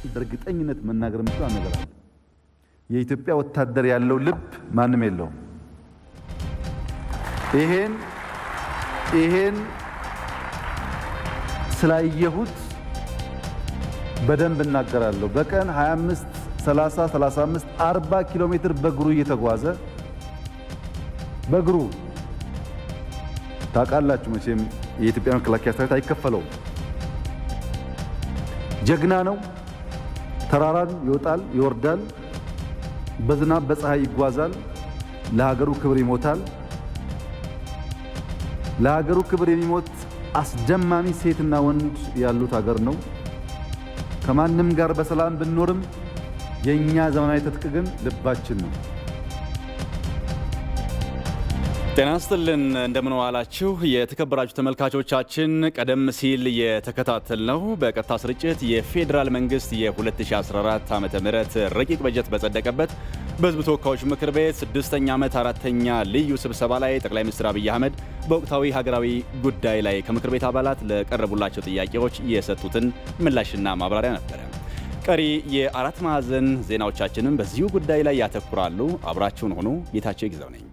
በእርግጠኝነት መናገር የምችለው ነገር አለ። የኢትዮጵያ ወታደር ያለው ልብ ማንም የለውም። ይሄን ይሄን ስላየሁት በደንብ እናገራለሁ። በቀን 25 30 35 40 ኪሎ ሜትር በእግሩ እየተጓዘ በእግሩ ታውቃላችሁ መቼም የኢትዮጵያ መከላከያ ሰራዊት አይከፈለውም። ጀግና ነው። ተራራን ይወጣል፣ ይወርዳል፣ በዝናብ በፀሐይ ይጓዛል፣ ለሀገሩ ክብር ይሞታል። ለሀገሩ ክብር የሚሞት አስደማሚ ሴትና ወንድ ያሉት ሀገር ነው። ከማንም ጋር በሰላም ብንኖርም የእኛ ዘመናዊ ትጥቅ ግን ልባችን ነው። ጤና ይስጥልን እንደምን ዋላችሁ የተከበራችሁ ተመልካቾቻችን። ቀደም ሲል የተከታተልነው በቀጥታ ስርጭት የፌዴራል መንግስት የ2014 ዓ ም ረቂቅ በጀት በጸደቀበት በህዝብ ተወካዮች ምክር ቤት ስድስተኛ ዓመት አራተኛ ልዩ ስብሰባ ላይ ጠቅላይ ሚኒስትር አብይ አህመድ በወቅታዊ ሀገራዊ ጉዳይ ላይ ከምክር ቤት አባላት ለቀረቡላቸው ጥያቄዎች የሰጡትን ምላሽና ማብራሪያ ነበረ። ቀሪ የአራት ማዕዘን ዜናዎቻችንም በዚሁ ጉዳይ ላይ ያተኩራሉ። አብራችሁን ሆኑ። ጌታቸው ይግዛው ነኝ።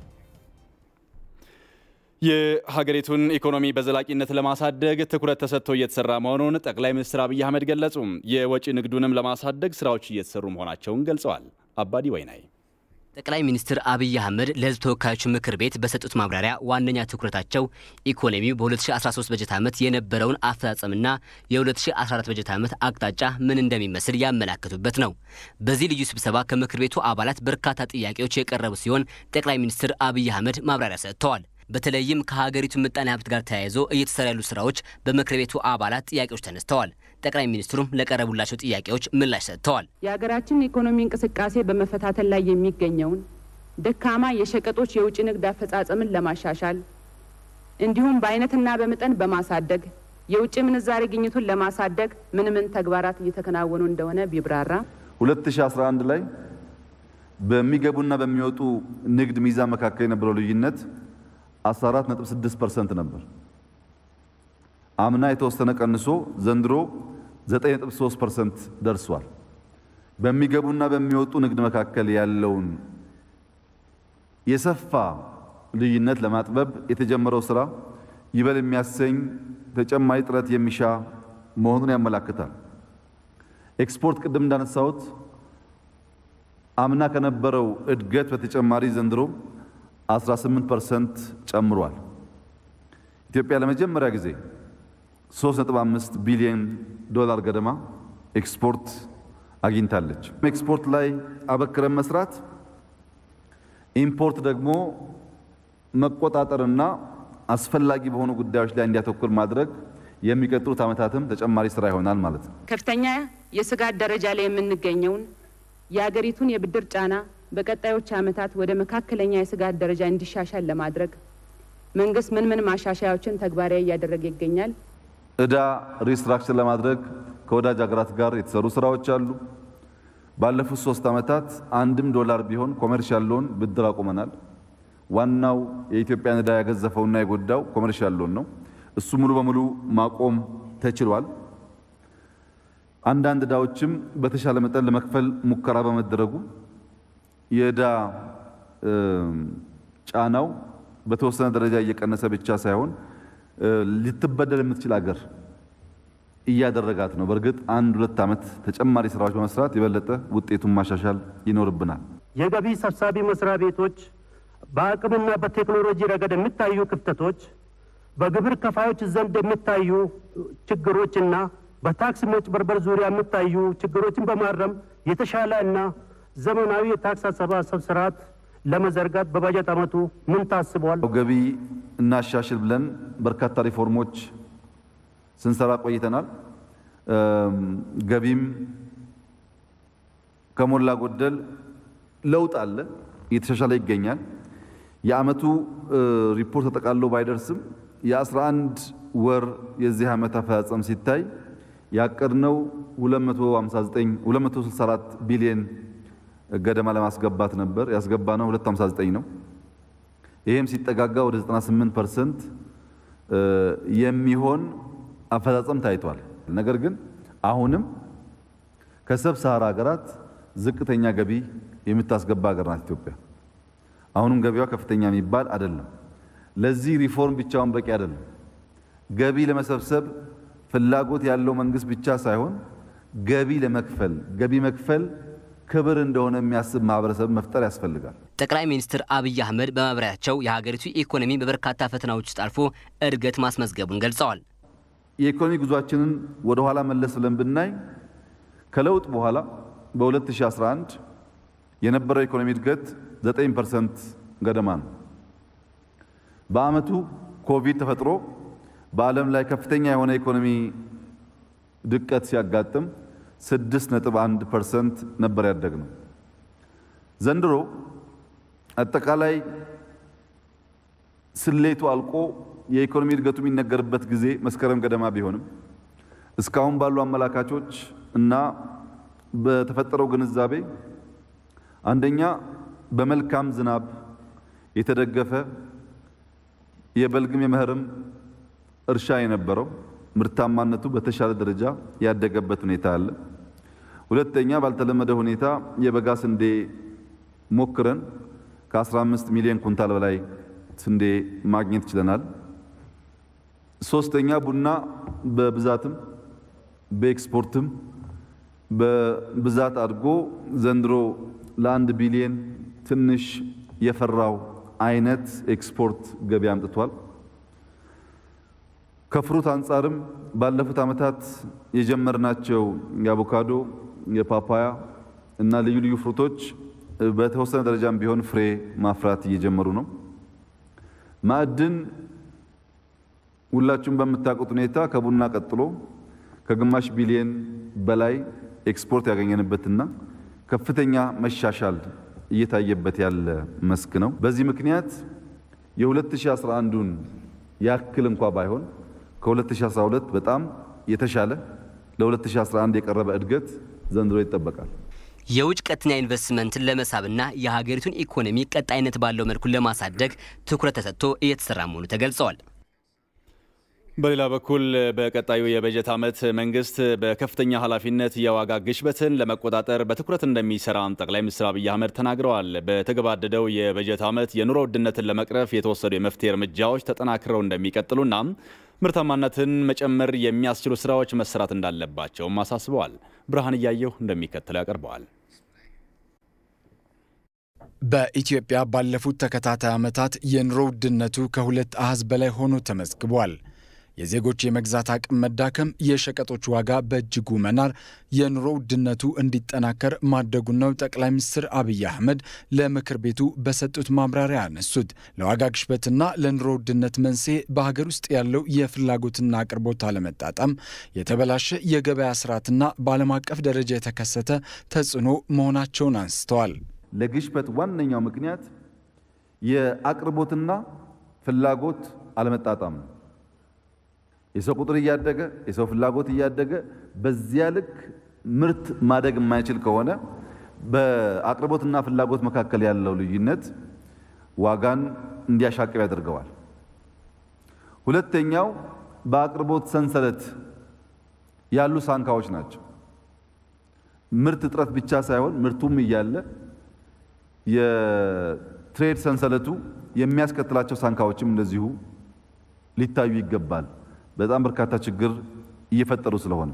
የሀገሪቱን ኢኮኖሚ በዘላቂነት ለማሳደግ ትኩረት ተሰጥቶ እየተሰራ መሆኑን ጠቅላይ ሚኒስትር አብይ አህመድ ገለጹ። የወጪ ንግዱንም ለማሳደግ ስራዎች እየተሰሩ መሆናቸውን ገልጸዋል። አባዲ ወይናይ ጠቅላይ ሚኒስትር አብይ አህመድ ለህዝብ ተወካዮች ምክር ቤት በሰጡት ማብራሪያ ዋነኛ ትኩረታቸው ኢኮኖሚው በ2013 በጀት ዓመት የነበረውን አፈጻጸምና የ2014 በጀት ዓመት አቅጣጫ ምን እንደሚመስል ያመላከቱበት ነው። በዚህ ልዩ ስብሰባ ከምክር ቤቱ አባላት በርካታ ጥያቄዎች የቀረቡ ሲሆን ጠቅላይ ሚኒስትር አብይ አህመድ ማብራሪያ ሰጥተዋል። በተለይም ከሀገሪቱ ምጣኔ ሀብት ጋር ተያይዞ እየተሰሩ ያሉ ስራዎች በምክር ቤቱ አባላት ጥያቄዎች ተነስተዋል። ጠቅላይ ሚኒስትሩም ለቀረቡላቸው ጥያቄዎች ምላሽ ሰጥተዋል። የሀገራችን ኢኮኖሚ እንቅስቃሴ በመፈታተን ላይ የሚገኘውን ደካማ የሸቀጦች የውጭ ንግድ አፈጻጸምን ለማሻሻል እንዲሁም በአይነትና በመጠን በማሳደግ የውጭ ምንዛሬ ግኝቱን ለማሳደግ ምን ምን ተግባራት እየተከናወኑ እንደሆነ ቢብራራ። 2011 ላይ በሚገቡና በሚወጡ ንግድ ሚዛን መካከል የነበረው ልዩነት 14.6% ነበር። አምና የተወሰነ ቀንሶ ዘንድሮ 9.3% ደርሷል። በሚገቡና በሚወጡ ንግድ መካከል ያለውን የሰፋ ልዩነት ለማጥበብ የተጀመረው ስራ ይበል የሚያሰኝ ተጨማሪ ጥረት የሚሻ መሆኑን ያመላክታል። ኤክስፖርት ቅድም እንዳነሳሁት አምና ከነበረው እድገት በተጨማሪ ዘንድሮ 18% ጨምሯል። ኢትዮጵያ ለመጀመሪያ ጊዜ 3.5 ቢሊዮን ዶላር ገደማ ኤክስፖርት አግኝታለች። ኤክስፖርት ላይ አበክረን መስራት፣ ኢምፖርት ደግሞ መቆጣጠርና አስፈላጊ በሆኑ ጉዳዮች ላይ እንዲያተኩር ማድረግ የሚቀጥሉት ዓመታትም ተጨማሪ ስራ ይሆናል ማለት ነው። ከፍተኛ የስጋት ደረጃ ላይ የምንገኘውን የአገሪቱን የብድር ጫና በቀጣዮች ዓመታት ወደ መካከለኛ የስጋት ደረጃ እንዲሻሻል ለማድረግ መንግስት ምን ምን ማሻሻያዎችን ተግባራዊ እያደረገ ይገኛል? ዕዳ ሪስትራክቸር ለማድረግ ከወዳጅ ሀገራት ጋር የተሰሩ ስራዎች አሉ። ባለፉት ሶስት ዓመታት አንድም ዶላር ቢሆን ኮሜርሻል ሎን ብድር አቁመናል። ዋናው የኢትዮጵያን ዕዳ ያገዘፈውና የጎዳው ኮሜርሻል ሎን ነው። እሱ ሙሉ በሙሉ ማቆም ተችሏል። አንዳንድ ዕዳዎችም በተሻለ መጠን ለመክፈል ሙከራ በመደረጉ የዕዳ ጫናው በተወሰነ ደረጃ እየቀነሰ ብቻ ሳይሆን ልትበደል የምትችል አገር እያደረጋት ነው። በእርግጥ አንድ ሁለት ዓመት ተጨማሪ ስራዎች በመስራት የበለጠ ውጤቱን ማሻሻል ይኖርብናል። የገቢ ሰብሳቢ መስሪያ ቤቶች በአቅምና በቴክኖሎጂ ረገድ የሚታዩ ክፍተቶች፣ በግብር ከፋዮች ዘንድ የሚታዩ ችግሮችና በታክስ መጭበርበር ዙሪያ የሚታዩ ችግሮችን በማረም የተሻለ እና ዘመናዊ የታክስ አሰባሰብ ስርዓት ለመዘርጋት በበጀት ዓመቱ ምን ታስቧል? ገቢ እናሻሽል ብለን በርካታ ሪፎርሞች ስንሰራ ቆይተናል። ገቢም ከሞላ ጎደል ለውጥ አለ፣ እየተሻሻለ ይገኛል። የዓመቱ ሪፖርት ተጠቃሎ ባይደርስም የ11 ወር የዚህ ዓመት አፈጻጸም ሲታይ ያቀድነው 259 264 ቢሊዮን ገደማ ለማስገባት ነበር። ያስገባነው 259 ነው። ይህም ሲጠጋጋ ወደ 98 ፐርሰንት የሚሆን አፈጻጸም ታይቷል። ነገር ግን አሁንም ከሰብ ሰሃራ ሀገራት ዝቅተኛ ገቢ የምታስገባ ሀገር ናት ኢትዮጵያ። አሁንም ገቢዋ ከፍተኛ የሚባል አይደለም። ለዚህ ሪፎርም ብቻውን በቂ አይደለም። ገቢ ለመሰብሰብ ፍላጎት ያለው መንግስት ብቻ ሳይሆን ገቢ ለመክፈል ገቢ መክፈል ክብር እንደሆነ የሚያስብ ማህበረሰብ መፍጠር ያስፈልጋል። ጠቅላይ ሚኒስትር አብይ አህመድ በማብራሪያቸው የሀገሪቱ ኢኮኖሚ በበርካታ ፈተናዎች ውስጥ አልፎ እድገት ማስመዝገቡን ገልጸዋል። የኢኮኖሚ ጉዟችንን ወደ ኋላ መለስ ብለን ብናይ ከለውጥ በኋላ በ2011 የነበረው ኢኮኖሚ እድገት 9 ፐርሰንት ገደማ ነው። በአመቱ ኮቪድ ተፈጥሮ በዓለም ላይ ከፍተኛ የሆነ ኢኮኖሚ ድቀት ሲያጋጥም 6.1 ፐርሰንት ነበር ያደግነው። ዘንድሮ አጠቃላይ ስሌቱ አልቆ የኢኮኖሚ እድገቱ የሚነገርበት ጊዜ መስከረም ገደማ ቢሆንም እስካሁን ባሉ አመላካቾች እና በተፈጠረው ግንዛቤ አንደኛ በመልካም ዝናብ የተደገፈ የበልግም የመኸርም እርሻ የነበረው ምርታማነቱ በተሻለ ደረጃ ያደገበት ሁኔታ አለ። ሁለተኛ ባልተለመደ ሁኔታ የበጋ ስንዴ ሞክረን ከ15 ሚሊዮን ኩንታል በላይ ስንዴ ማግኘት ችለናል። ሶስተኛ ቡና በብዛትም በኤክስፖርትም በብዛት አድጎ ዘንድሮ ለአንድ ቢሊየን ትንሽ የፈራው አይነት ኤክስፖርት ገቢ አምጥቷል። ከፍሩት አንጻርም ባለፉት ዓመታት የጀመርናቸው የአቮካዶ፣ የፓፓያ እና ልዩ ልዩ ፍሩቶች በተወሰነ ደረጃም ቢሆን ፍሬ ማፍራት እየጀመሩ ነው። ማዕድን ሁላችሁም በምታውቁት ሁኔታ ከቡና ቀጥሎ ከግማሽ ቢሊየን በላይ ኤክስፖርት ያገኘንበትና ከፍተኛ መሻሻል እየታየበት ያለ መስክ ነው። በዚህ ምክንያት የ2011ን ያክል እንኳ ባይሆን ከ2012 በጣም የተሻለ ለ2011 የቀረበ እድገት ዘንድሮ ይጠበቃል። የውጭ ቀጥተኛ ኢንቨስትመንትን ለመሳብና የሀገሪቱን ኢኮኖሚ ቀጣይነት ባለው መልኩ ለማሳደግ ትኩረት ተሰጥቶ እየተሰራ መሆኑ ተገልጸዋል። በሌላ በኩል በቀጣዩ የበጀት ዓመት መንግስት በከፍተኛ ኃላፊነት የዋጋ ግሽበትን ለመቆጣጠር በትኩረት እንደሚሰራም ጠቅላይ ሚኒስትር አብይ አህመድ ተናግረዋል። በተገባደደው የበጀት ዓመት የኑሮ ውድነትን ለመቅረፍ የተወሰዱ የመፍትሄ እርምጃዎች ተጠናክረው እንደሚቀጥሉና ምርታማነትን መጨመር የሚያስችሉ ስራዎች መሰራት እንዳለባቸውም አሳስበዋል። ብርሃን እያየሁ እንደሚከተለው ያቀርበዋል። በኢትዮጵያ ባለፉት ተከታታይ ዓመታት የኑሮ ውድነቱ ከሁለት አሃዝ በላይ ሆኖ ተመዝግቧል። የዜጎች የመግዛት አቅም መዳከም፣ የሸቀጦች ዋጋ በእጅጉ መናር የኑሮ ውድነቱ እንዲጠናከር ማድረጉን ነው ጠቅላይ ሚኒስትር አብይ አህመድ ለምክር ቤቱ በሰጡት ማብራሪያ ያነሱት። ለዋጋ ግሽበትና ለኑሮ ውድነት መንስኤ በሀገር ውስጥ ያለው የፍላጎትና አቅርቦት አለመጣጣም፣ የተበላሸ የገበያ ስርዓትና በዓለም አቀፍ ደረጃ የተከሰተ ተጽዕኖ መሆናቸውን አንስተዋል። ለግሽበት ዋነኛው ምክንያት የአቅርቦትና ፍላጎት አለመጣጣም ነው። የሰው ቁጥር እያደገ የሰው ፍላጎት እያደገ በዚያ ልክ ምርት ማደግ የማይችል ከሆነ በአቅርቦትና ፍላጎት መካከል ያለው ልዩነት ዋጋን እንዲያሻቅብ ያደርገዋል። ሁለተኛው በአቅርቦት ሰንሰለት ያሉ ሳንካዎች ናቸው። ምርት እጥረት ብቻ ሳይሆን ምርቱም እያለ የትሬድ ሰንሰለቱ የሚያስከትላቸው ሳንካዎችም እንደዚሁ ሊታዩ ይገባል። በጣም በርካታ ችግር እየፈጠሩ ስለሆነ፣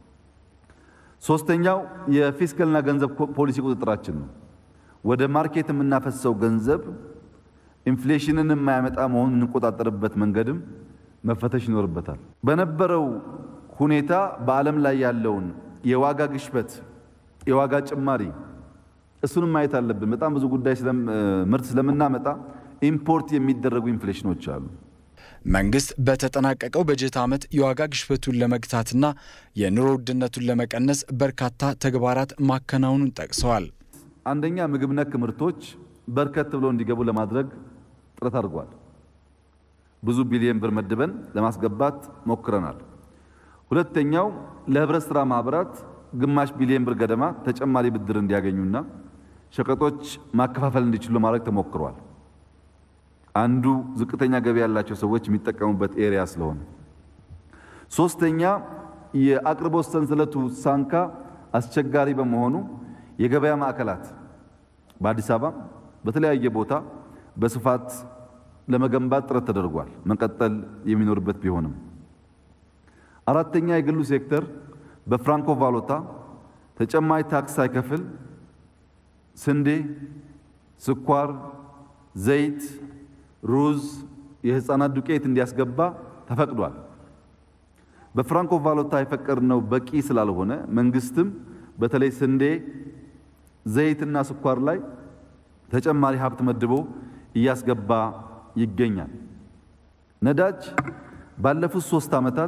ሶስተኛው የፊስካልና ገንዘብ ፖሊሲ ቁጥጥራችን ነው። ወደ ማርኬት የምናፈሰው ገንዘብ ኢንፍሌሽንን የማያመጣ መሆኑን የምንቆጣጠርበት መንገድም መፈተሽ ይኖርበታል። በነበረው ሁኔታ በዓለም ላይ ያለውን የዋጋ ግሽበት፣ የዋጋ ጭማሪ እሱንም ማየት አለብን። በጣም ብዙ ጉዳይ ምርት ስለምናመጣ ኢምፖርት የሚደረጉ ኢንፍሌሽኖች አሉ። መንግስት በተጠናቀቀው በጀት ዓመት የዋጋ ግሽበቱን ለመግታትና የኑሮ ውድነቱን ለመቀነስ በርካታ ተግባራት ማከናወኑን ጠቅሰዋል። አንደኛ ምግብ ነክ ምርቶች በርከት ብለው እንዲገቡ ለማድረግ ጥረት አድርጓል። ብዙ ቢሊዮን ብር መድበን ለማስገባት ሞክረናል። ሁለተኛው ለህብረት ሥራ ማህበራት ግማሽ ቢሊዮን ብር ገደማ ተጨማሪ ብድር እንዲያገኙና ሸቀጦች ማከፋፈል እንዲችሉ ለማድረግ ተሞክሯል። አንዱ ዝቅተኛ ገቢ ያላቸው ሰዎች የሚጠቀሙበት ኤሪያ ስለሆነ፣ ሶስተኛ የአቅርቦት ሰንሰለቱ ሳንካ አስቸጋሪ በመሆኑ የገበያ ማዕከላት በአዲስ አበባ በተለያየ ቦታ በስፋት ለመገንባት ጥረት ተደርጓል። መቀጠል የሚኖርበት ቢሆንም አራተኛ የግሉ ሴክተር በፍራንኮ ቫሉታ ተጨማሪ ታክስ ሳይከፍል ስንዴ፣ ስኳር፣ ዘይት፣ ሩዝ፣ የህፃናት ዱቄት እንዲያስገባ ተፈቅዷል። በፍራንኮ ቫሉታ የፈቀድነው በቂ ስላልሆነ መንግስትም በተለይ ስንዴ፣ ዘይትና ስኳር ላይ ተጨማሪ ሀብት መድቦ እያስገባ ይገኛል። ነዳጅ ባለፉት ሶስት ዓመታት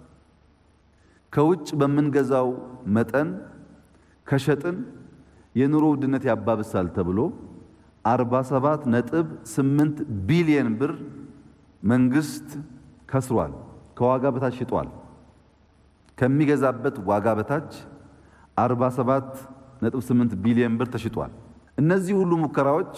ከውጭ በምንገዛው መጠን ከሸጥን የኑሮ ውድነት ያባብሳል ተብሎ 47 ነጥብ 8 ቢሊየን ብር መንግስት ከስሯል። ከዋጋ በታች ሽጧል። ከሚገዛበት ዋጋ በታች 47 ነጥብ 8 ቢሊየን ብር ተሽጧል። እነዚህ ሁሉ ሙከራዎች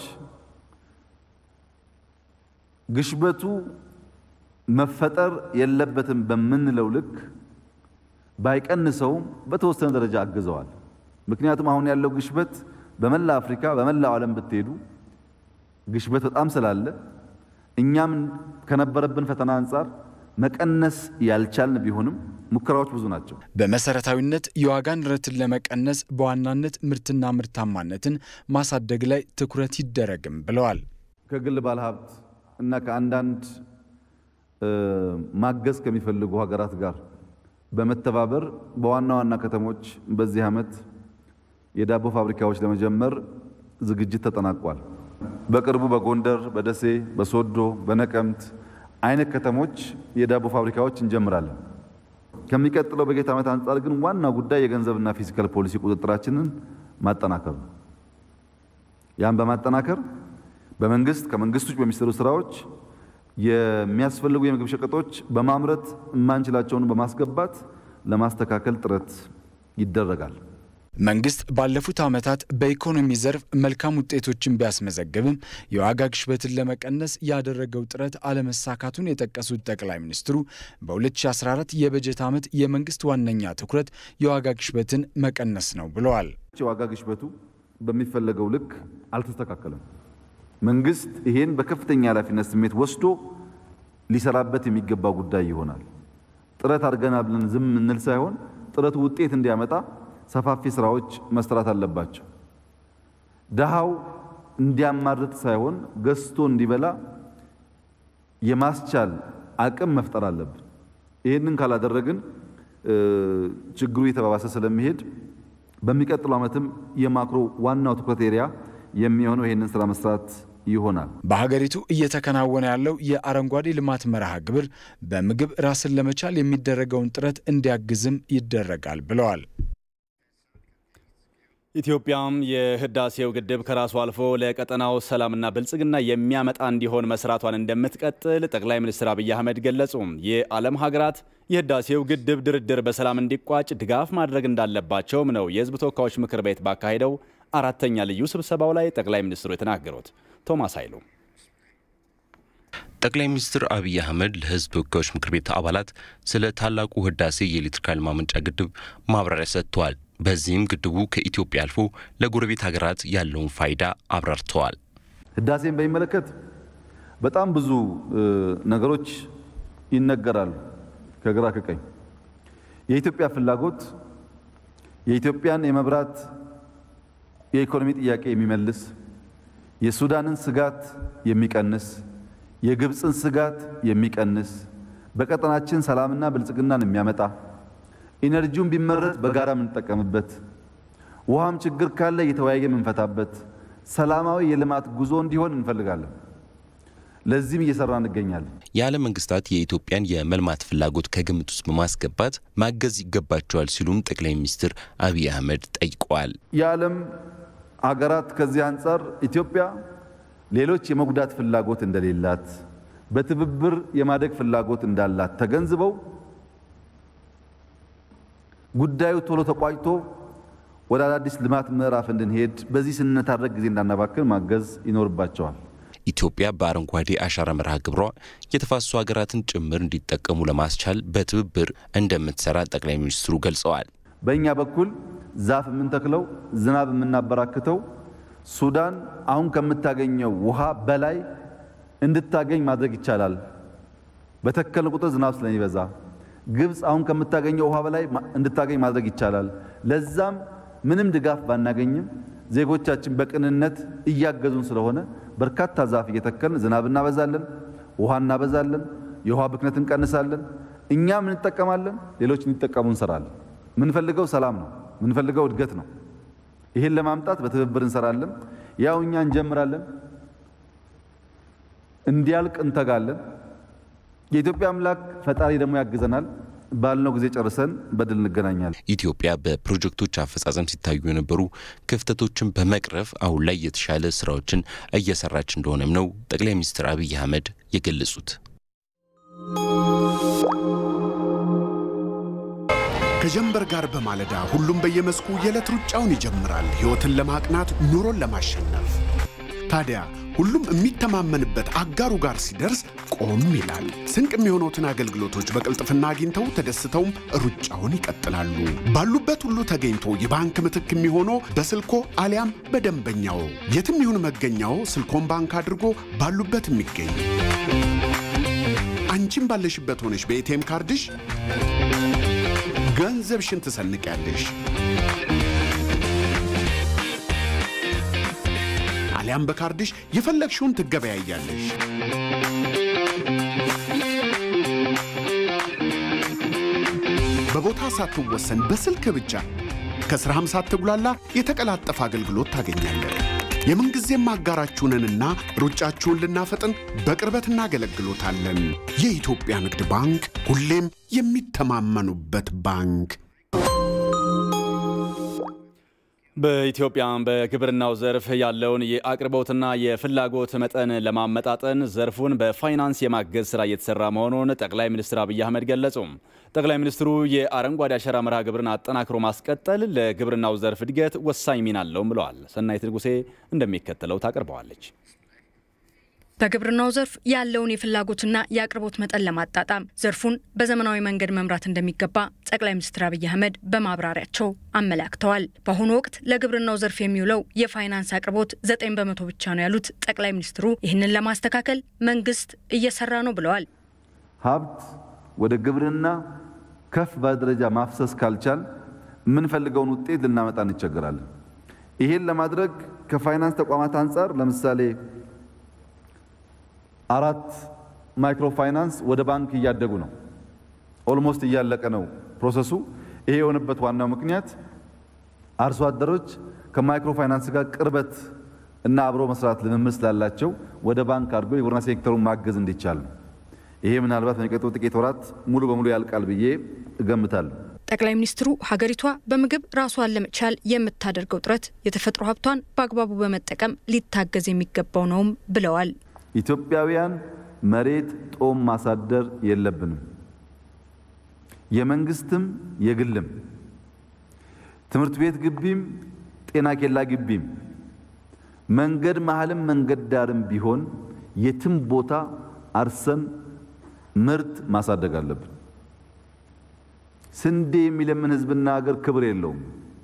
ግሽበቱ መፈጠር የለበትም በምንለው ልክ ባይቀንሰውም በተወሰነ ደረጃ አግዘዋል። ምክንያቱም አሁን ያለው ግሽበት በመላ አፍሪካ በመላው ዓለም ብትሄዱ ግሽበት በጣም ስላለ እኛም ከነበረብን ፈተና አንጻር መቀነስ ያልቻልን ቢሆንም ሙከራዎች ብዙ ናቸው። በመሰረታዊነት የዋጋ ንረትን ለመቀነስ በዋናነት ምርትና ምርታማነትን ማሳደግ ላይ ትኩረት ይደረግም ብለዋል። ከግል ባለሀብት እና ከአንዳንድ ማገዝ ከሚፈልጉ ሀገራት ጋር በመተባበር በዋና ዋና ከተሞች በዚህ ዓመት የዳቦ ፋብሪካዎች ለመጀመር ዝግጅት ተጠናቋል። በቅርቡ በጎንደር፣ በደሴ፣ በሶዶ፣ በነቀምት አይነት ከተሞች የዳቦ ፋብሪካዎች እንጀምራለን። ከሚቀጥለው በጀት ዓመት አንጻር ግን ዋና ጉዳይ የገንዘብና ፊዚካል ፖሊሲ ቁጥጥራችንን ማጠናከር ነው። ያን በማጠናከር በመንግስት ከመንግስት ውጭ በሚሰሩ ስራዎች የሚያስፈልጉ የምግብ ሸቀጦች በማምረት የማንችላቸውን በማስገባት ለማስተካከል ጥረት ይደረጋል። መንግስት ባለፉት ዓመታት በኢኮኖሚ ዘርፍ መልካም ውጤቶችን ቢያስመዘግብም የዋጋ ግሽበትን ለመቀነስ ያደረገው ጥረት አለመሳካቱን የጠቀሱት ጠቅላይ ሚኒስትሩ በ2014 የበጀት ዓመት የመንግስት ዋነኛ ትኩረት የዋጋ ግሽበትን መቀነስ ነው ብለዋል። የዋጋ ግሽበቱ በሚፈለገው ልክ አልተስተካከለም። መንግስት ይሄን በከፍተኛ ኃላፊነት ስሜት ወስዶ ሊሰራበት የሚገባ ጉዳይ ይሆናል። ጥረት አድርገናል ብለን ዝም እንል ሳይሆን ጥረቱ ውጤት እንዲያመጣ ሰፋፊ ስራዎች መስራት አለባቸው። ድሃው እንዲያማርጥ ሳይሆን ገዝቶ እንዲበላ የማስቻል አቅም መፍጠር አለብን። ይህንን ካላደረግን ችግሩ እየተባባሰ ስለሚሄድ በሚቀጥለው ዓመትም የማክሮ ዋናው ትኩረት ኤሪያ የሚሆነው ይህንን ስራ መስራት ይሆናል። በሀገሪቱ እየተከናወነ ያለው የአረንጓዴ ልማት መርሃ ግብር በምግብ ራስን ለመቻል የሚደረገውን ጥረት እንዲያግዝም ይደረጋል ብለዋል። ኢትዮጵያም የህዳሴው ግድብ ከራሱ አልፎ ለቀጠናው ሰላምና ብልጽግና የሚያመጣ እንዲሆን መስራቷን እንደምትቀጥል ጠቅላይ ሚኒስትር አብይ አህመድ ገለጹ። የዓለም ሀገራት የህዳሴው ግድብ ድርድር በሰላም እንዲቋጭ ድጋፍ ማድረግ እንዳለባቸውም ነው የህዝብ ተወካዮች ምክር ቤት ባካሄደው አራተኛ ልዩ ስብሰባው ላይ ጠቅላይ ሚኒስትሩ የተናገሩት። ቶማስ ኃይሉ ጠቅላይ ሚኒስትር አብይ አህመድ ለህዝብ ተወካዮች ምክር ቤት አባላት ስለ ታላቁ ህዳሴ የኤሌክትሪክ ኃይል ማመንጫ ግድብ ማብራሪያ ሰጥተዋል። በዚህም ግድቡ ከኢትዮጵያ አልፎ ለጎረቤት ሀገራት ያለውን ፋይዳ አብራርተዋል። ህዳሴን በሚመለከት በጣም ብዙ ነገሮች ይነገራሉ ከግራ ከቀኝ። የኢትዮጵያ ፍላጎት የኢትዮጵያን የመብራት የኢኮኖሚ ጥያቄ የሚመልስ የሱዳንን ስጋት የሚቀንስ የግብፅን ስጋት የሚቀንስ በቀጠናችን ሰላምና ብልጽግናን የሚያመጣ ኢነርጂውን ቢመረት በጋራ የምንጠቀምበት ውሃም ችግር ካለ እየተወያየ የምንፈታበት ሰላማዊ የልማት ጉዞ እንዲሆን እንፈልጋለን። ለዚህም እየሰራ እንገኛለን። የዓለም መንግስታት የኢትዮጵያን የመልማት ፍላጎት ከግምት ውስጥ በማስገባት ማገዝ ይገባቸዋል ሲሉም ጠቅላይ ሚኒስትር አብይ አህመድ ጠይቀዋል። የዓለም ሀገራት ከዚህ አንጻር ኢትዮጵያ ሌሎች የመጉዳት ፍላጎት እንደሌላት በትብብር የማደግ ፍላጎት እንዳላት ተገንዝበው ጉዳዩ ቶሎ ተቋጭቶ ወደ አዳዲስ ልማት ምዕራፍ እንድንሄድ በዚህ ስንነታረቅ ጊዜ እንዳናባክን ማገዝ ይኖርባቸዋል። ኢትዮጵያ በአረንጓዴ አሻራ መርሃ ግብሯ የተፋሰሱ ሀገራትን ጭምር እንዲጠቀሙ ለማስቻል በትብብር እንደምትሰራ ጠቅላይ ሚኒስትሩ ገልጸዋል። በእኛ በኩል ዛፍ የምንተክለው ዝናብ የምናበራክተው ሱዳን አሁን ከምታገኘው ውሃ በላይ እንድታገኝ ማድረግ ይቻላል። በተከልን ቁጥር ዝናብ ስለሚበዛ ግብፅ አሁን ከምታገኘው ውሃ በላይ እንድታገኝ ማድረግ ይቻላል። ለዛም ምንም ድጋፍ ባናገኝም ዜጎቻችን በቅንነት እያገዙን ስለሆነ በርካታ ዛፍ እየተከልን ዝናብ እናበዛለን፣ ውሃ እናበዛለን፣ የውሃ ብክነት እንቀንሳለን። እኛም እንጠቀማለን፣ ሌሎች እንዲጠቀሙ እንሰራለን። ምንፈልገው ሰላም ነው፣ ምንፈልገው እድገት ነው። ይህን ለማምጣት በትብብር እንሰራለን። ያው እኛ እንጀምራለን፣ እንዲያልቅ እንተጋለን። የኢትዮጵያ አምላክ ፈጣሪ ደግሞ ያግዘናል። ባልነው ጊዜ ጨርሰን በድል እንገናኛለን። ኢትዮጵያ በፕሮጀክቶች አፈጻጸም ሲታዩ የነበሩ ክፍተቶችን በመቅረፍ አሁን ላይ የተሻለ ስራዎችን እየሰራች እንደሆነም ነው ጠቅላይ ሚኒስትር አብይ አህመድ የገለጹት። ከጀንበር ጋር በማለዳ ሁሉም በየመስኩ የዕለት ሩጫውን ይጀምራል፣ ሕይወትን ለማቅናት ኑሮን ለማሸነፍ። ታዲያ ሁሉም የሚተማመንበት አጋሩ ጋር ሲደርስ ቆም ይላል። ስንቅ የሚሆኑትን አገልግሎቶች በቅልጥፍና አግኝተው ተደስተውም ሩጫውን ይቀጥላሉ። ባሉበት ሁሉ ተገኝቶ የባንክ ምትክ የሚሆነው በስልኮ አሊያም በደንበኛው የትም ይሁን መገኛው ስልኮን ባንክ አድርጎ ባሉበት የሚገኝ አንቺም ባለሽበት ሆነሽ በኤቲኤም ካርድሽ ገንዘብሽን ትሰንቂያለሽ። አሊያም በካርድሽ የፈለግሽውን ትገበያያለሽ። በቦታ ሳትወሰን በስልክ ብቻ ከስራም ሳትጉላላ የተቀላጠፈ አገልግሎት ታገኛለህ። የምንጊዜም አጋራችሁንንና ሩጫችሁን ልናፈጥን በቅርበት እናገለግሎታለን። የኢትዮጵያ ንግድ ባንክ ሁሌም የሚተማመኑበት ባንክ። በኢትዮጵያ በግብርናው ዘርፍ ያለውን የአቅርቦትና የፍላጎት መጠን ለማመጣጠን ዘርፉን በፋይናንስ የማገዝ ስራ እየተሰራ መሆኑን ጠቅላይ ሚኒስትር አብይ አህመድ ገለጹ። ጠቅላይ ሚኒስትሩ የአረንጓዴ አሻራ መርሃ ግብርን አጠናክሮ ማስቀጠል ለግብርናው ዘርፍ እድገት ወሳኝ ሚና አለውም ብለዋል። ሰናይት ንጉሴ እንደሚከተለው ታቀርበዋለች። በግብርናው ዘርፍ ያለውን የፍላጎትና የአቅርቦት መጠን ለማጣጣም ዘርፉን በዘመናዊ መንገድ መምራት እንደሚገባ ጠቅላይ ሚኒስትር አብይ አህመድ በማብራሪያቸው አመላክተዋል። በአሁኑ ወቅት ለግብርናው ዘርፍ የሚውለው የፋይናንስ አቅርቦት ዘጠኝ በመቶ ብቻ ነው ያሉት ጠቅላይ ሚኒስትሩ ይህንን ለማስተካከል መንግስት እየሰራ ነው ብለዋል። ሀብት ወደ ግብርና ከፍ በደረጃ ማፍሰስ ካልቻል የምንፈልገውን ውጤት ልናመጣ እንቸገራለን። ይሄን ለማድረግ ከፋይናንስ ተቋማት አንጻር ለምሳሌ አራት ማይክሮ ፋይናንስ ወደ ባንክ እያደጉ ነው። ኦልሞስት እያለቀ ነው ፕሮሰሱ። ይሄ የሆነበት ዋናው ምክንያት አርሶ አደሮች ከማይክሮ ፋይናንስ ጋር ቅርበት እና አብሮ መስራት ልምምድ ስላላቸው ወደ ባንክ አድርጎ የግብርና ሴክተሩን ማገዝ እንዲቻል ነው። ይሄ ምናልባት በሚቀጥሉ ጥቂት ወራት ሙሉ በሙሉ ያልቃል ብዬ እገምታለሁ። ጠቅላይ ሚኒስትሩ ሀገሪቷ በምግብ ራሷን ለመቻል የምታደርገው ጥረት የተፈጥሮ ሀብቷን በአግባቡ በመጠቀም ሊታገዝ የሚገባው ነውም ብለዋል። ኢትዮጵያውያን መሬት ጦም ማሳደር የለብንም። የመንግስትም የግልም ትምህርት ቤት ግቢም ጤና ኬላ ግቢም መንገድ መሀልም መንገድ ዳርም ቢሆን የትም ቦታ አርሰን ምርት ማሳደግ አለብን። ስንዴ የሚለምን ህዝብና ሀገር ክብር የለውም።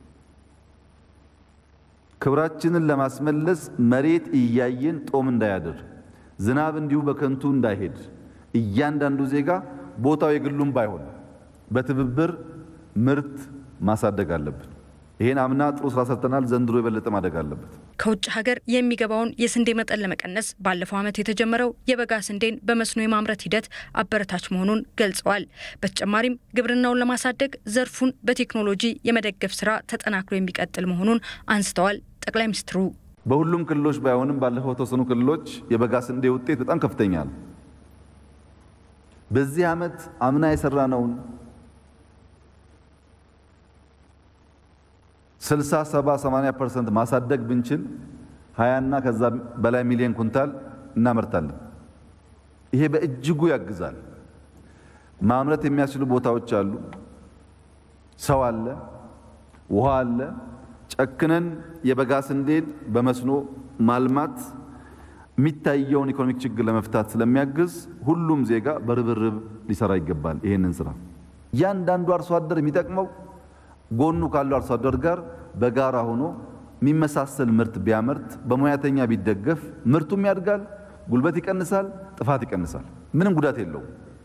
ክብራችንን ለማስመለስ መሬት እያየን ጦም እንዳያድር ዝናብ እንዲሁ በከንቱ እንዳይሄድ እያንዳንዱ ዜጋ ቦታው የግሉም ባይሆን በትብብር ምርት ማሳደግ አለብን። ይሄን አምና ጥሩ ስራ ሰርተናል። ዘንድሮ የበለጠ ማደግ አለበት። ከውጭ ሀገር የሚገባውን የስንዴ መጠን ለመቀነስ ባለፈው ዓመት የተጀመረው የበጋ ስንዴን በመስኖ የማምረት ሂደት አበረታች መሆኑን ገልጸዋል። በተጨማሪም ግብርናውን ለማሳደግ ዘርፉን በቴክኖሎጂ የመደገፍ ስራ ተጠናክሮ የሚቀጥል መሆኑን አንስተዋል። ጠቅላይ ሚኒስትሩ በሁሉም ክልሎች ባይሆንም ባለፈው የተወሰኑ ክልሎች የበጋ ስንዴ ውጤት በጣም ከፍተኛ ነው። በዚህ ዓመት አምና የሰራነውን 60፣ 70፣ 80 ፐርሰንት ማሳደግ ብንችል 20 እና ከዛ በላይ ሚሊዮን ኩንታል እናመርታለን። ይሄ በእጅጉ ያግዛል። ማምረት የሚያስችሉ ቦታዎች አሉ፣ ሰው አለ፣ ውሃ አለ። ጨክነን የበጋ ስንዴን በመስኖ ማልማት የሚታየውን ኢኮኖሚክ ችግር ለመፍታት ስለሚያግዝ ሁሉም ዜጋ በርብርብ ሊሰራ ይገባል። ይሄንን ስራ እያንዳንዱ አርሶ አደር የሚጠቅመው ጎኑ ካለው አርሶ አደር ጋር በጋራ ሆኖ የሚመሳሰል ምርት ቢያመርት በሙያተኛ ቢደገፍ ምርቱም ያድጋል፣ ጉልበት ይቀንሳል፣ ጥፋት ይቀንሳል። ምንም ጉዳት የለውም።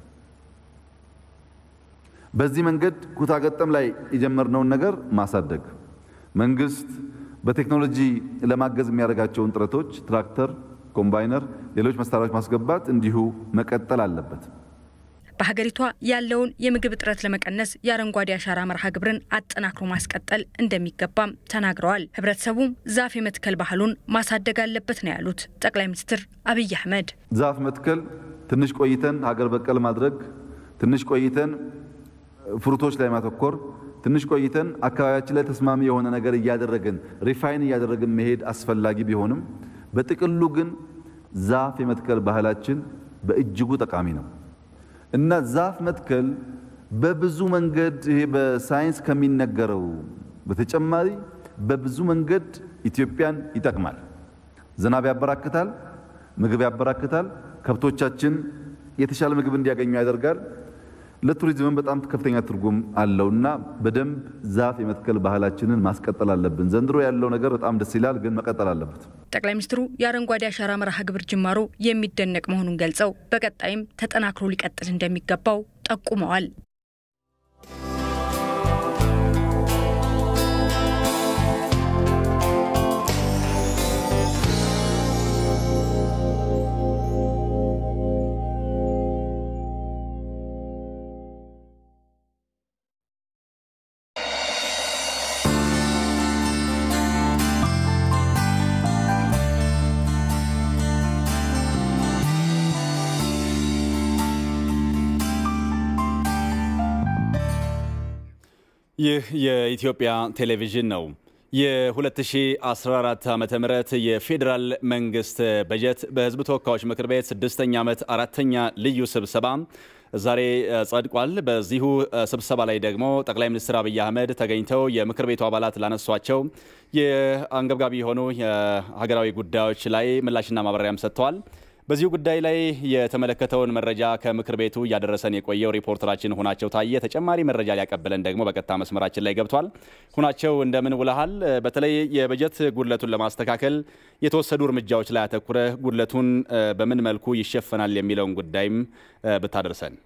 በዚህ መንገድ ኩታ ገጠም ላይ የጀመርነውን ነገር ማሳደግ መንግስት በቴክኖሎጂ ለማገዝ የሚያደርጋቸውን ጥረቶች ትራክተር፣ ኮምባይነር፣ ሌሎች መሳሪያዎች ማስገባት እንዲሁ መቀጠል አለበት። በሀገሪቷ ያለውን የምግብ እጥረት ለመቀነስ የአረንጓዴ አሻራ መርሃ ግብርን አጠናክሮ ማስቀጠል እንደሚገባም ተናግረዋል። ህብረተሰቡም ዛፍ የመትከል ባህሉን ማሳደግ አለበት ነው ያሉት ጠቅላይ ሚኒስትር አብይ አህመድ። ዛፍ መትከል ትንሽ ቆይተን ሀገር በቀል ማድረግ፣ ትንሽ ቆይተን ፍሩቶች ላይ ማተኮር፣ ትንሽ ቆይተን አካባቢያችን ላይ ተስማሚ የሆነ ነገር እያደረግን ሪፋይን እያደረግን መሄድ አስፈላጊ ቢሆንም በጥቅሉ ግን ዛፍ የመትከል ባህላችን በእጅጉ ጠቃሚ ነው እና ዛፍ መትከል በብዙ መንገድ ይሄ በሳይንስ ከሚነገረው በተጨማሪ በብዙ መንገድ ኢትዮጵያን ይጠቅማል። ዝናብ ያበራክታል፣ ምግብ ያበራክታል፣ ከብቶቻችን የተሻለ ምግብ እንዲያገኙ ያደርጋል። ለቱሪዝምም በጣም ከፍተኛ ትርጉም አለውና በደንብ ዛፍ የመትከል ባህላችንን ማስቀጠል አለብን። ዘንድሮ ያለው ነገር በጣም ደስ ይላል፣ ግን መቀጠል አለበት። ጠቅላይ ሚኒስትሩ የአረንጓዴ አሻራ መርሃ ግብር ጅማሮ የሚደነቅ መሆኑን ገልጸው በቀጣይም ተጠናክሮ ሊቀጥል እንደሚገባው ጠቁመዋል። ይህ የኢትዮጵያ ቴሌቪዥን ነው። የ2014 ዓ ም የፌዴራል መንግስት በጀት በህዝብ ተወካዮች ምክር ቤት ስድስተኛ ዓመት አራተኛ ልዩ ስብሰባ ዛሬ ጸድቋል። በዚሁ ስብሰባ ላይ ደግሞ ጠቅላይ ሚኒስትር አብይ አህመድ ተገኝተው የምክር ቤቱ አባላት ላነሷቸው የአንገብጋቢ የሆኑ የሀገራዊ ጉዳዮች ላይ ምላሽና ማብራሪያም ሰጥተዋል። በዚሁ ጉዳይ ላይ የተመለከተውን መረጃ ከምክር ቤቱ እያደረሰን የቆየው ሪፖርተራችን ሁናቸው ታየ ተጨማሪ መረጃ ሊያቀብለን ደግሞ በቀጥታ መስመራችን ላይ ገብቷል። ሁናቸው እንደምን ውለሃል? በተለይ የበጀት ጉድለቱን ለማስተካከል የተወሰዱ እርምጃዎች ላይ አተኩረህ ጉድለቱን በምን መልኩ ይሸፈናል የሚለውን ጉዳይም ብታደርሰን።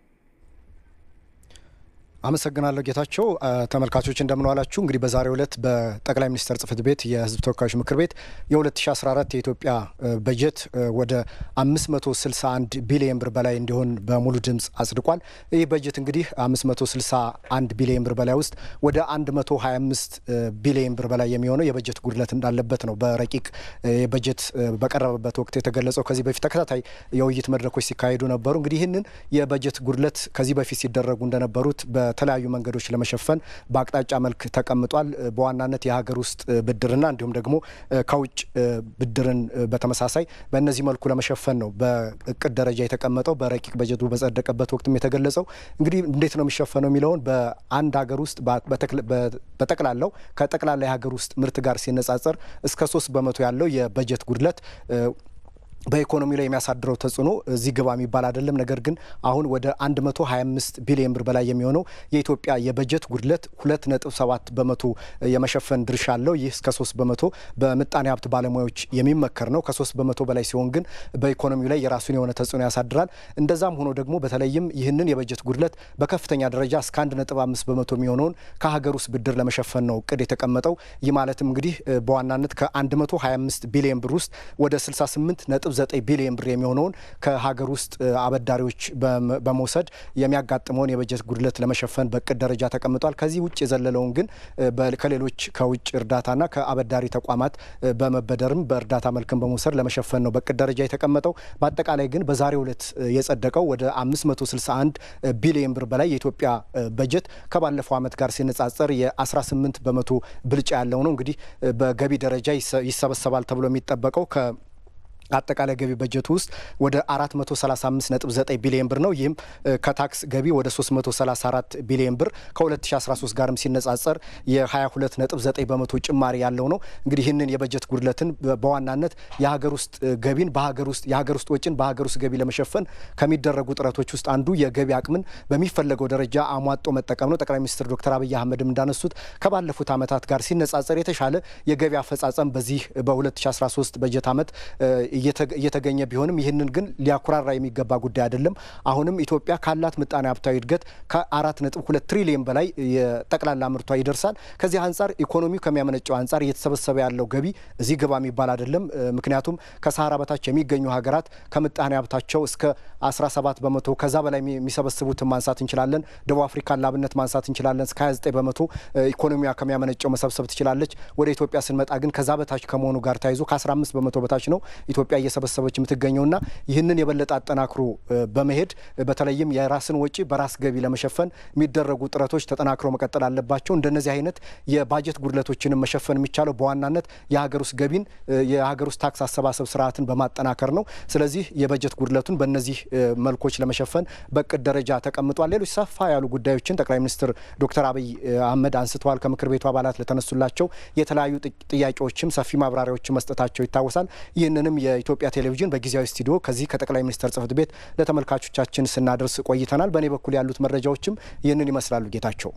አመሰግናለሁ ጌታቸው። ተመልካቾች እንደምንዋላችሁ። እንግዲህ በዛሬው ዕለት በጠቅላይ ሚኒስትር ጽህፈት ቤት የህዝብ ተወካዮች ምክር ቤት የ2014 የኢትዮጵያ በጀት ወደ 561 ቢሊዮን ብር በላይ እንዲሆን በሙሉ ድምፅ አጽድቋል። ይህ በጀት እንግዲህ 561 ቢሊዮን ብር በላይ ውስጥ ወደ 125 ቢሊዮን ብር በላይ የሚሆነው የበጀት ጉድለት እንዳለበት ነው በረቂቅ የበጀት በቀረበበት ወቅት የተገለጸው። ከዚህ በፊት ተከታታይ የውይይት መድረኮች ሲካሄዱ ነበሩ። እንግዲህ ይህንን የበጀት ጉድለት ከዚህ በፊት ሲደረጉ እንደነበሩት በተለያዩ መንገዶች ለመሸፈን በአቅጣጫ መልክ ተቀምጧል። በዋናነት የሀገር ውስጥ ብድርና እንዲሁም ደግሞ ከውጭ ብድርን በተመሳሳይ በእነዚህ መልኩ ለመሸፈን ነው በእቅድ ደረጃ የተቀመጠው። በረቂቅ በጀቱ በጸደቀበት ወቅትም የተገለጸው እንግዲህ እንዴት ነው የሚሸፈነው የሚለውን በአንድ ሀገር ውስጥ በጠቅላላው ከጠቅላላ የሀገር ውስጥ ምርት ጋር ሲነጻጸር እስከ ሶስት በመቶ ያለው የበጀት ጉድለት በኢኮኖሚ ላይ የሚያሳድረው ተጽዕኖ እዚህ ግባ የሚባል አይደለም። ነገር ግን አሁን ወደ 125 ቢሊዮን ብር በላይ የሚሆነው የኢትዮጵያ የበጀት ጉድለት 2.7 በመቶ የመሸፈን ድርሻ አለው። ይህ እስከ 3 በመቶ በምጣኔ ሀብት ባለሙያዎች የሚመከር ነው። ከ3 በመቶ በላይ ሲሆን ግን በኢኮኖሚው ላይ የራሱን የሆነ ተጽዕኖ ያሳድራል። እንደዛም ሆኖ ደግሞ በተለይም ይህንን የበጀት ጉድለት በከፍተኛ ደረጃ እስከ 1.5 በመቶ የሚሆነውን ከሀገር ውስጥ ብድር ለመሸፈን ነው እቅድ የተቀመጠው። ይህ ማለትም እንግዲህ በዋናነት ከ125 ቢሊዮን ብር ውስጥ ወደ 68 ነጥብ 9 ቢሊዮን ብር የሚሆነውን ከሀገር ውስጥ አበዳሪዎች በመውሰድ የሚያጋጥመውን የበጀት ጉድለት ለመሸፈን በእቅድ ደረጃ ተቀምጧል። ከዚህ ውጭ የዘለለውን ግን ከሌሎች ከውጭ እርዳታና ከአበዳሪ ተቋማት በመበደርም በእርዳታ መልክም በመውሰድ ለመሸፈን ነው በእቅድ ደረጃ የተቀመጠው። በአጠቃላይ ግን በዛሬው ዕለት የጸደቀው ወደ 561 ቢሊዮን ብር በላይ የኢትዮጵያ በጀት ከባለፈው ዓመት ጋር ሲነጻጸር የ18 በመቶ ብልጫ ያለው ነው። እንግዲህ በገቢ ደረጃ ይሰበሰባል ተብሎ የሚጠበቀው አጠቃላይ ገቢ በጀቱ ውስጥ ወደ 435.9 ቢሊዮን ብር ነው። ይህም ከታክስ ገቢ ወደ 334 ቢሊዮን ብር ከ2013 ጋርም ሲነጻጸር የ22.9 በመቶ ጭማሪ ያለው ነው። እንግዲህ ይህንን የበጀት ጉድለትን በዋናነት የሀገር ውስጥ ገቢን በሀገር ውስጥ የሀገር ውስጥ ወጪን በሀገር ውስጥ ገቢ ለመሸፈን ከሚደረጉ ጥረቶች ውስጥ አንዱ የገቢ አቅምን በሚፈለገው ደረጃ አሟጦ መጠቀም ነው። ጠቅላይ ሚኒስትር ዶክተር አብይ አህመድም እንዳነሱት ከባለፉት ዓመታት ጋር ሲነጻጸር የተሻለ የገቢ አፈጻጸም በዚህ በ2013 በጀት ዓመት እየተገኘ ቢሆንም ይህንን ግን ሊያኩራራ የሚገባ ጉዳይ አይደለም። አሁንም ኢትዮጵያ ካላት ምጣኔ ሀብታዊ እድገት ከአራት ነጥብ ሁለት ትሪሊየን በላይ የጠቅላላ ምርቷ ይደርሳል። ከዚህ አንጻር ኢኮኖሚው ከሚያመነጨው አንጻር እየተሰበሰበ ያለው ገቢ እዚህ ግባ የሚባል አይደለም። ምክንያቱም ከሰሃራ በታች የሚገኙ ሀገራት ከምጣኔ ሀብታቸው እስከ 17 በመቶ ከዛ በላይ የሚሰበስቡትን ማንሳት እንችላለን። ደቡብ አፍሪካን ላብነት ማንሳት እንችላለን። እስከ 29 በመቶ ኢኮኖሚዋ ከሚያመነጨው መሰብሰብ ትችላለች። ወደ ኢትዮጵያ ስንመጣ ግን ከዛ በታች ከመሆኑ ጋር ተያይዞ ከ15 በመቶ በታች ነው ኢትዮጵያ እየሰበሰበች የምትገኘውና ይህንን የበለጠ አጠናክሮ በመሄድ በተለይም የራስን ወጪ በራስ ገቢ ለመሸፈን የሚደረጉ ጥረቶች ተጠናክሮ መቀጠል አለባቸው። እንደነዚህ አይነት የባጀት ጉድለቶችንም መሸፈን የሚቻለው በዋናነት የሀገር ውስጥ ገቢን የሀገር ውስጥ ታክስ አሰባሰብ ስርዓትን በማጠናከር ነው። ስለዚህ የበጀት ጉድለቱን በእነዚህ መልኮች ለመሸፈን በእቅድ ደረጃ ተቀምጧል። ሌሎች ሰፋ ያሉ ጉዳዮችን ጠቅላይ ሚኒስትር ዶክተር አብይ አህመድ አንስተዋል። ከምክር ቤቱ አባላት ለተነሱላቸው የተለያዩ ጥያቄዎችም ሰፊ ማብራሪያዎችን መስጠታቸው ይታወሳል። ይህንንም የኢትዮጵያ ቴሌቪዥን በጊዜያዊ ስቱዲዮ ከዚህ ከጠቅላይ ሚኒስትር ጽህፈት ቤት ለተመልካቾቻችን ስናደርስ ቆይተናል። በእኔ በኩል ያሉት መረጃዎችም ይህንን ይመስላሉ። ጌታቸው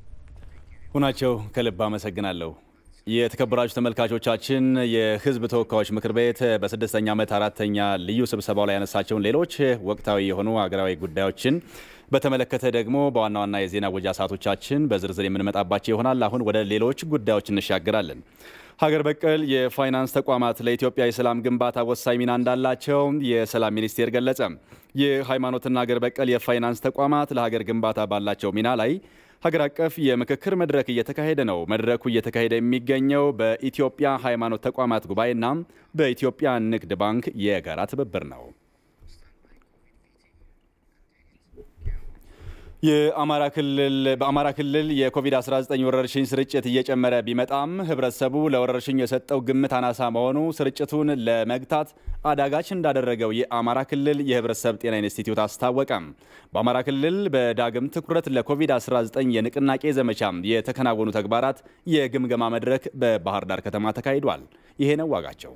ሁናቸው ከልብ አመሰግናለሁ። የተከበራችሁ ተመልካቾቻችን የሕዝብ ተወካዮች ምክር ቤት በስድስተኛ ዓመት አራተኛ ልዩ ስብሰባው ላይ ያነሳቸውን ሌሎች ወቅታዊ የሆኑ ሀገራዊ ጉዳዮችን በተመለከተ ደግሞ በዋና ዋና የዜና ወጃ ሰዓቶቻችን በዝርዝር የምንመጣባቸው ይሆናል። አሁን ወደ ሌሎች ጉዳዮች እንሻገራለን። ሀገር በቀል የፋይናንስ ተቋማት ለኢትዮጵያ የሰላም ግንባታ ወሳኝ ሚና እንዳላቸው የሰላም ሚኒስቴር ገለጸ። የሃይማኖትና ሀገር በቀል የፋይናንስ ተቋማት ለሀገር ግንባታ ባላቸው ሚና ላይ ሀገር አቀፍ የምክክር መድረክ እየተካሄደ ነው። መድረኩ እየተካሄደ የሚገኘው በኢትዮጵያ ሃይማኖት ተቋማት ጉባኤና በኢትዮጵያ ንግድ ባንክ የጋራ ትብብር ነው። የአማራ ክልል በአማራ ክልል የኮቪድ-19 ወረርሽኝ ስርጭት እየጨመረ ቢመጣም ህብረተሰቡ ለወረርሽኙ የሰጠው ግምት አናሳ መሆኑ ስርጭቱን ለመግታት አዳጋች እንዳደረገው የአማራ ክልል የህብረተሰብ ጤና ኢንስቲትዩት አስታወቀም። በአማራ ክልል በዳግም ትኩረት ለኮቪድ-19 የንቅናቄ ዘመቻ የተከናወኑ ተግባራት የግምገማ መድረክ በባህር ዳር ከተማ ተካሂዷል። ይሄ ነው ዋጋቸው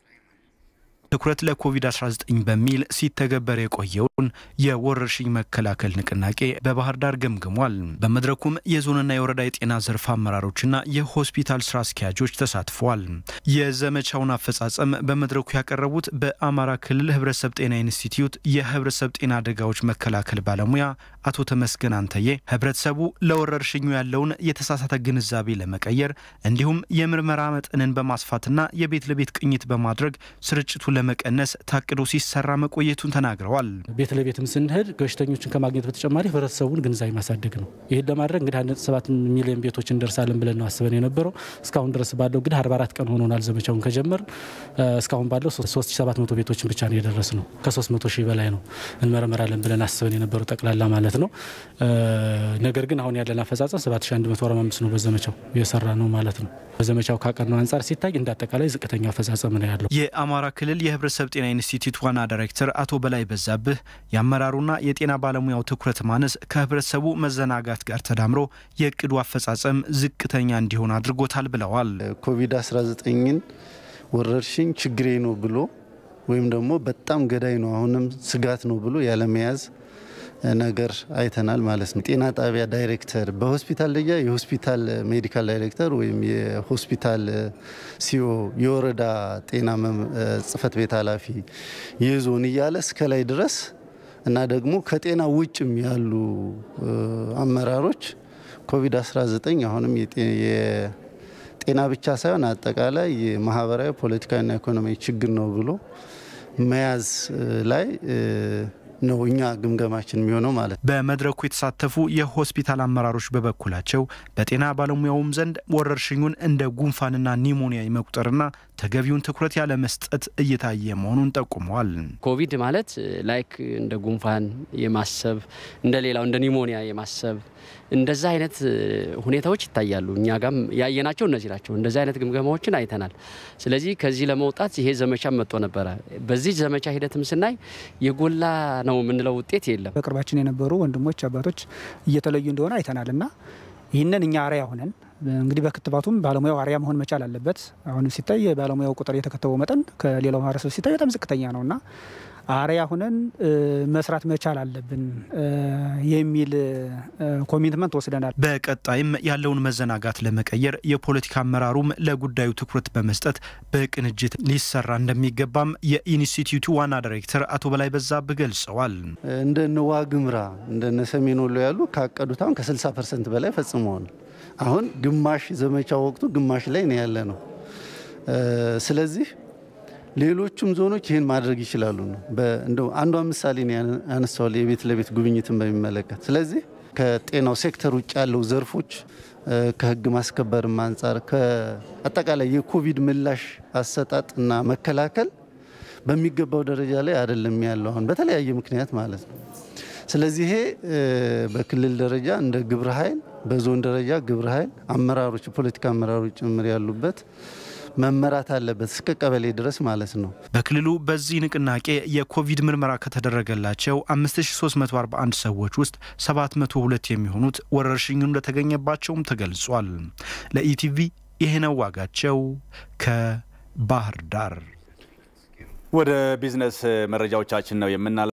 ትኩረት ለኮቪድ-19 በሚል ሲተገበር የቆየውን የወረርሽኝ መከላከል ንቅናቄ በባህር ዳር ገምግሟል። በመድረኩም የዞንና የወረዳ የጤና ዘርፍ አመራሮችና የሆስፒታል ስራ አስኪያጆች ተሳትፈዋል። የዘመቻውን አፈጻጸም በመድረኩ ያቀረቡት በአማራ ክልል ህብረተሰብ ጤና ኢንስቲትዩት የህብረተሰብ ጤና አደጋዎች መከላከል ባለሙያ አቶ ተመስገን አንተዬ ህብረተሰቡ ለወረርሽኙ ያለውን የተሳሳተ ግንዛቤ ለመቀየር እንዲሁም የምርመራ መጠንን በማስፋትና የቤት ለቤት ቅኝት በማድረግ ስርጭቱ ለመቀነስ ታቅዶ ሲሰራ መቆየቱን ተናግረዋል። ቤት ለቤትም ስንሄድ በሽተኞችን ከማግኘት በተጨማሪ ህብረተሰቡን ግንዛቤ ማሳደግ ነው። ይህን ለማድረግ እንግዲህ አንድ ሰባት ሚሊዮን ቤቶች እንደርሳለን ብለን ነው አስበን የነበረው። እስካሁን ድረስ ባለው እንግዲህ 44 ቀን ሆኖናል ዘመቻውን ከጀመር። እስካሁን ባለው 3700 ቤቶችን ብቻ ነው የደረስ ነው። ከ300 ሺህ በላይ ነው እንመረመራለን ብለን አስበን የነበረው ጠቅላላ ማለት ነው። ነገር ግን አሁን ያለን አፈጻጸም 7145 ነው በዘመቻው የሰራ ነው ማለት ነው። በዘመቻው ካቀድነው አንጻር ሲታይ እንደ አጠቃላይ ዝቅተኛ አፈጻጸም ነው ያለው። የአማራ ክልል የህብረተሰብ ጤና ኢንስቲትዩት ዋና ዳይሬክተር አቶ በላይ በዛብህ የአመራሩና የጤና ባለሙያው ትኩረት ማነስ ከህብረተሰቡ መዘናጋት ጋር ተዳምሮ የእቅዱ አፈጻጸም ዝቅተኛ እንዲሆን አድርጎታል ብለዋል። ኮቪድ-19ን ወረርሽኝ ችግሬ ነው ብሎ ወይም ደግሞ በጣም ገዳይ ነው አሁንም ስጋት ነው ብሎ ያለመያዝ ነገር አይተናል ማለት ነው። ጤና ጣቢያ ዳይሬክተር በሆስፒታል ደረጃ የሆስፒታል ሜዲካል ዳይሬክተር ወይም የሆስፒታል ሲኦ፣ የወረዳ ጤና ጽህፈት ቤት ኃላፊ፣ የዞን እያለ እስከ ላይ ድረስ እና ደግሞ ከጤና ውጭም ያሉ አመራሮች ኮቪድ-19 አሁንም የጤና ብቻ ሳይሆን አጠቃላይ የማህበራዊ ፖለቲካዊና ኢኮኖሚያዊ ችግር ነው ብሎ መያዝ ላይ ነው እኛ ግምገማችን የሚሆነው ማለት ነው። በመድረኩ የተሳተፉ የሆስፒታል አመራሮች በበኩላቸው በጤና ባለሙያውም ዘንድ ወረርሽኙን እንደ ጉንፋንና ኒሞኒያ የመቁጠርና ተገቢውን ትኩረት ያለ መስጠት እየታየ መሆኑን ጠቁመዋል። ኮቪድ ማለት ላይክ እንደ ጉንፋን የማሰብ እንደ ሌላው እንደ ኒሞኒያ የማሰብ እንደዛ አይነት ሁኔታዎች ይታያሉ። እኛ ጋም ያየናቸው እነዚህ ናቸው። እንደዚህ አይነት ግምገማዎችን አይተናል። ስለዚህ ከዚህ ለመውጣት ይሄ ዘመቻ መጥቶ ነበረ። በዚህ ዘመቻ ሂደትም ስናይ የጎላ ነው የምንለው ውጤት የለም። በቅርባችን የነበሩ ወንድሞች አባቶች እየተለዩ እንደሆነ አይተናል እና ይህንን እኛ አርያ ሆነን እንግዲህ በክትባቱም ባለሙያው አርያ መሆን መቻል አለበት። አሁን ሲታይ የባለሙያው ቁጥር የተከተበው መጠን ከሌላው ማህበረሰብ ሲታይ በጣም ዝቅተኛ ነው እና አርያ ሁነን መስራት መቻል አለብን የሚል ኮሚትመንት ወስደናል። በቀጣይም ያለውን መዘናጋት ለመቀየር የፖለቲካ አመራሩም ለጉዳዩ ትኩረት በመስጠት በቅንጅት ሊሰራ እንደሚገባም የኢንስቲትዩቱ ዋና ዳይሬክተር አቶ በላይ በዛብህ ገልጸዋል። እንደነ ዋግምራ እንደነ ሰሜን ወሎ ያሉ ካቀዱት አሁን ከ60 ፐርሰንት በላይ ፈጽመዋል። አሁን ግማሽ ዘመቻ ወቅቱ ግማሽ ላይ ነው ያለ ነው። ስለዚህ ሌሎቹም ዞኖች ይህን ማድረግ ይችላሉ ነው። እንደው አንዷ ምሳሌ ያነሳዋል የቤት ለቤት ጉብኝትን በሚመለከት ስለዚህ ከጤናው ሴክተር ውጭ ያለው ዘርፎች ከህግ ማስከበርም አንጻር ከአጠቃላይ የኮቪድ ምላሽ አሰጣጥ እና መከላከል በሚገባው ደረጃ ላይ አይደለም ያለው አሁን በተለያየ ምክንያት ማለት ነው። ስለዚህ ይሄ በክልል ደረጃ እንደ ግብረ ኃይል በዞን ደረጃ ግብረ ኃይል አመራሮች፣ የፖለቲካ አመራሮች ጭምር ያሉበት መመራት አለበት እስከ ቀበሌ ድረስ ማለት ነው። በክልሉ በዚህ ንቅናቄ የኮቪድ ምርመራ ከተደረገላቸው 5341 ሰዎች ውስጥ 702 የሚሆኑት ወረርሽኙ እንደተገኘባቸውም ተገልጿል። ለኢቲቪ ይሄነው ዋጋቸው ከባህር ዳር። ወደ ቢዝነስ መረጃዎቻችን ነው የምናል